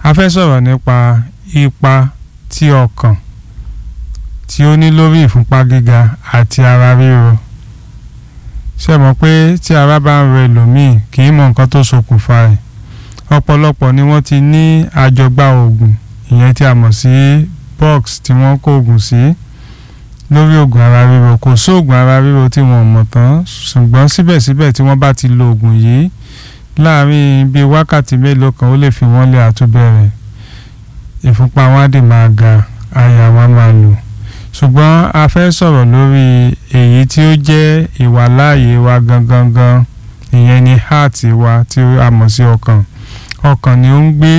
a fẹ́ sọ̀rọ̀ nípa ipa tí ọkàn tí ó ní lórí ìfúnpá gíga àti ara ríro ṣe mọ̀ pé tí ara bá ń ro ẹlòmíì kì í mọ nǹkan tó ṣokùnfà ẹ̀ ọ̀pọ̀lọpọ̀ ni wọ́n ti ní àjọgbá oògùn ìyẹn tí a mọ̀ sí box tí wọ́n kó oògùn sí lórí oògùn ara ríro kò sóògùn ara ríro tí wọ́n mọ̀ tán ṣùgbọ́n síbẹ̀síbẹ̀ tí wọ́n bá ti lo oògùn yìí láàárín bíi wákàtí mélòó kan ó lè fi wọ́n lé àtúbẹ̀rẹ̀ ìfúnpá wọn á dì máa ga àyà wọn máa lù ṣùgbọ́n a fẹ́ sọ̀rọ̀ lórí èyí tí ó jẹ́ ìwàláàyè wa gangan gan ìyẹn ni heart wa tí a mọ̀ sí ọkàn ọkàn ni ó ń gbé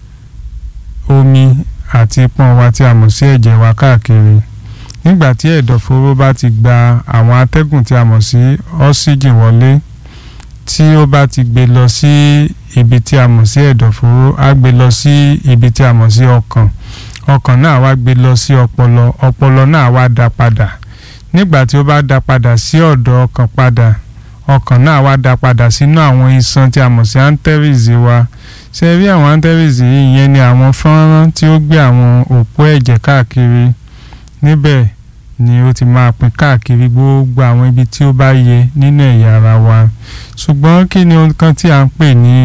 omi àti pọ́n wa tí a mọ̀ sí ẹ̀jẹ̀ wa káàkiri nígbà tí ẹ̀dọ̀fóró bá ti gba àwọn atẹ́gùn tí a mọ̀ sí ọ́síjìn wọlé tí ó bá ti gbé lọ sí ibi tí a mọ̀ sí ẹ̀dọ̀fóró á gbé lọ sí ibi tí a mọ̀ sí ọkàn ọkàn náà wá gbé lọ sí ọpọlọ ọpọlọ náà wá dá padà nígbà tí ó bá dá padà sí ọ̀dọ̀ ọkàn padà ọkàn náà wá dá padà sínú àwọn iṣan tí a mọ̀ sí anteries wa ṣe rí àwọn anteries yìí ìyẹn ni àwọn fọ́nrán tí ó gbé àwọn òpó ẹ̀jẹ̀ káàkiri níbẹ̀ ni ó ti máa pín káàkiri gbogbo àwọn ibi tí ó bá yẹ nínú ẹ̀yà ara wa ṣùgbọ́n kí ni ohun kan tí a ń pè ní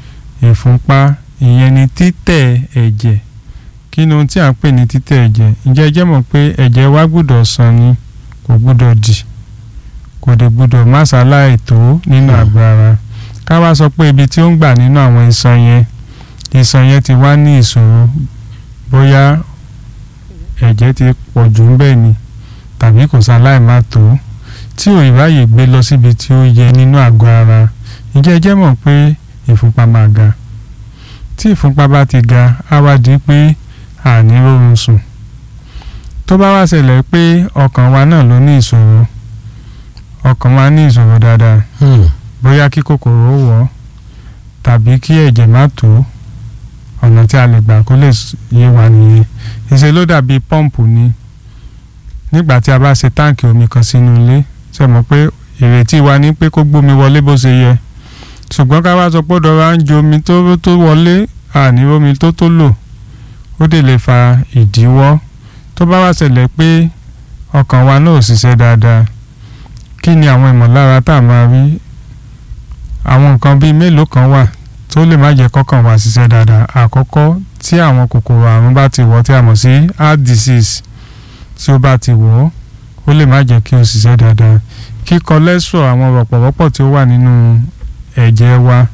ìfúnpá ìyẹn ni títẹ̀ ẹ̀jẹ̀ kí ni ohun tí a ń pè ní títẹ̀ ẹ̀jẹ̀ ǹjẹ́ ẹ jẹ́ mọ̀ pé ẹ̀jẹ̀ wa gbọ́dọ̀ sàn ni kò gbọ́dọ̀ dì kò dé gbọ́dọ̀ má ṣaláì tó nínú àgọ́ ara ká wá sọ pé ibi tí ó ń gbà nínú àwọn iṣan yẹn iṣan yẹn ti wá ní ìṣòro bóyá ẹ̀jẹ̀ ti pọ̀ jù ń bẹ̀ ni tàbí kò ṣaláì má tó tí ò ìráyè gbé lọ síbi tí ó yẹ nínú àgọ́ ara ǹjẹ́ ẹ jẹ́ mọ̀ pé ìfúnpá máa ga tí ìfúnpá bá ti ga á wá di pé àní rórun sùn tó bá wá ṣẹlẹ̀ pé ọkàn wa náà ló ní ìṣòro ọkàn wa ní ìṣòro dáadáa bóyá kí kòkòrò ó wọ̀ tàbí kí ẹ̀jẹ̀ má tó ọ̀nà tí a lè gbà kó lè yé wa nìyẹn ìṣe ló dàbí pọ́ǹpù ni nígbà tí a bá ṣe táǹkì omi kan sínú ilé ṣe mọ̀ pé ìrètí wa ní pé kó gbómi wọlé bó ṣe yẹ ṣùgbọ́n ká wá sọ pé dọ́ra ń ju omi tó tó wọlé àní omi tó tó lò ó dè lè fa ìdíwọ́ tó bá wá ṣẹlẹ̀ pé ọkàn wa náà ò ṣiṣẹ́ dáadáa kí ni àwọn ìmọ̀lára tá a máa rí àwọn nǹkan bíi mélòó kan wà tó lè má jẹ́ kọ́kàn wa ṣiṣẹ́ dáadáa àkọ́kọ́ tí àwọn kòkòrò àrùn bá ti wọ̀ tí a mọ̀ sí heart disease tí ó bá ti wọ̀ ọ́ ó lè má jẹ́ kí o ṣiṣẹ́ dáadáa kí cholesterol àwọn rọ̀pọ̀rọ̀pọ̀ tí ó wà nínú ẹ̀jẹ̀ wa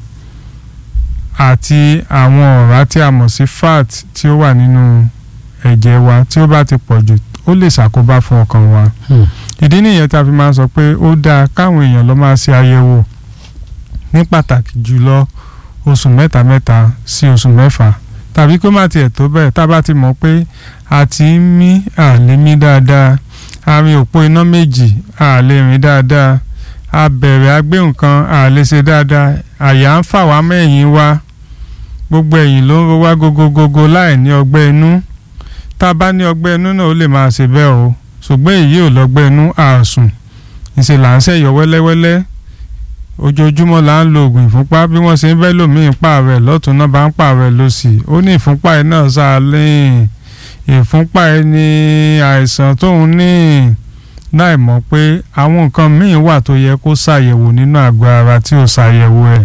àti àwọn ọ̀rá tí a mọ̀ sí fat tí ó wà nínú ẹ̀jẹ̀ wa tí ó bá ti pọ̀ jù ó lè ṣàkóbá fún ọkàn wa ìdí nìyẹn tí a fi máa ń sọ pé ó dáa káwọn èèyàn lọ máa ṣe àyẹ̀wò ní pàtàkì jùlọ oṣù mẹ́ta mẹ́ta sí oṣù mẹ́fà tàbí kó má tiẹ̀ tó bẹ́ẹ̀ tá a bá ti mọ̀ pé a ti ń mí àlè mí dáadáa àmì òpó iná méjì àlè rìn dáadáa a bẹ̀rẹ̀ agbé nǹkan àlè ṣe dáadáa àyà ń fà wá mẹ́yìn wa gbogbo ẹ̀yìn ló ń ro wá gogogogo láì ní ọgbẹ́ inú tá a bá ní ọgbẹ́ inú náà ó lè máa ṣe bẹ́ẹ̀ o ṣùgbọ́n èyí ò lọ́gbẹ́ inú àsùn ìṣe là ń ṣẹ̀yọ wẹ́lẹ́wẹ́lẹ́ ojoojúmọ́ là ń lo oògùn ìfúnpá bí wọ́n ṣe ń bẹ́ lòmíì pààrẹ̀ lọ́tún náà bá ń pààrẹ̀ lọ́sì ó ní ìfúnpá ẹ̀ náà ṣáálẹ́yìn ìfúnpá ẹ̀ ní àìsàn tóun ní láì mọ̀ pé àwọn nǹkan míì wà tó yẹ kó ṣàyẹ̀wò nínú àgọ́ ara tí ò ṣàyẹ̀wò ẹ̀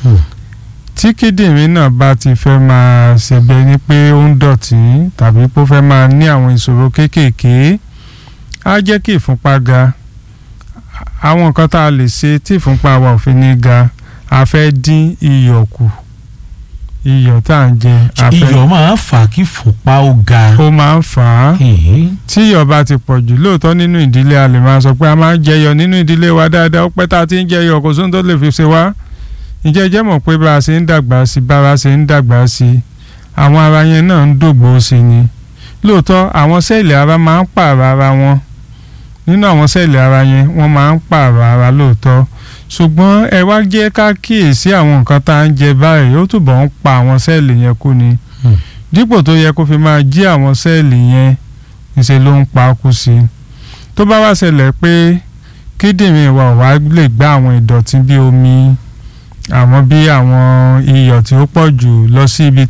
tí kíndìnrín náà bá ti fẹ́ máa ṣẹbẹ ní pé ó ń dọ̀tí tàbí pé ó fẹ́ máa ní àwọn ìṣòro kéékèèké á jẹ́ kí ìfúnpá ga àwọn nǹkan tá a lè ṣe tí ìfúnpá wa ò fi ní ga a fẹ́ dín iyọ̀ kù iyọ̀ tá à ń jẹ a fẹ́ iyọ̀ máa ń fà kí fúnpá ó ga. ó máa ń fà á tí iyọ̀ bá ti pọ̀ jù lóòótọ́ nínú ìdílé a lè máa sọ pé a máa ń jẹyọ̀ nínú ìdílé wa dáadáa ó pẹ́ tá a ti ń jẹyọ̀ kò sóhun tó lè fi ṣe wá ǹjẹ́ jẹ́ mọ̀ pé bá a ṣe ń dàgbà sí bá a ṣe ń dàgbà sí àwọn ara yẹn náà ń dògbò sí ni lóòótọ́ àwọn sẹ́ẹ̀lì ara máa ń pààrọ̀ ara wọn nínú àwọn sẹ́ẹ̀lì ara yẹn wọ́n máa ń pààrọ̀ ara lóòótọ́ ṣùgbọ́n ẹ wá jẹ́ ká kíyèsí àwọn nǹkan tá à ń jẹ báyìí ó túbọ̀ ń pa àwọn sẹ́ẹ̀lì yẹn kú ni dípò tó yẹ kó fi máa jí àwọn sẹ́ẹ̀lì yẹn ńṣe ló ń pa kú sí i tó bá wá ṣẹlẹ̀ pé kíndìnrín wa ò wá lè gbá àwọn ìdọ̀tí bí omi àwọn bí àwọn iyọ̀ tí ó pọ̀ jù lọ sí ibi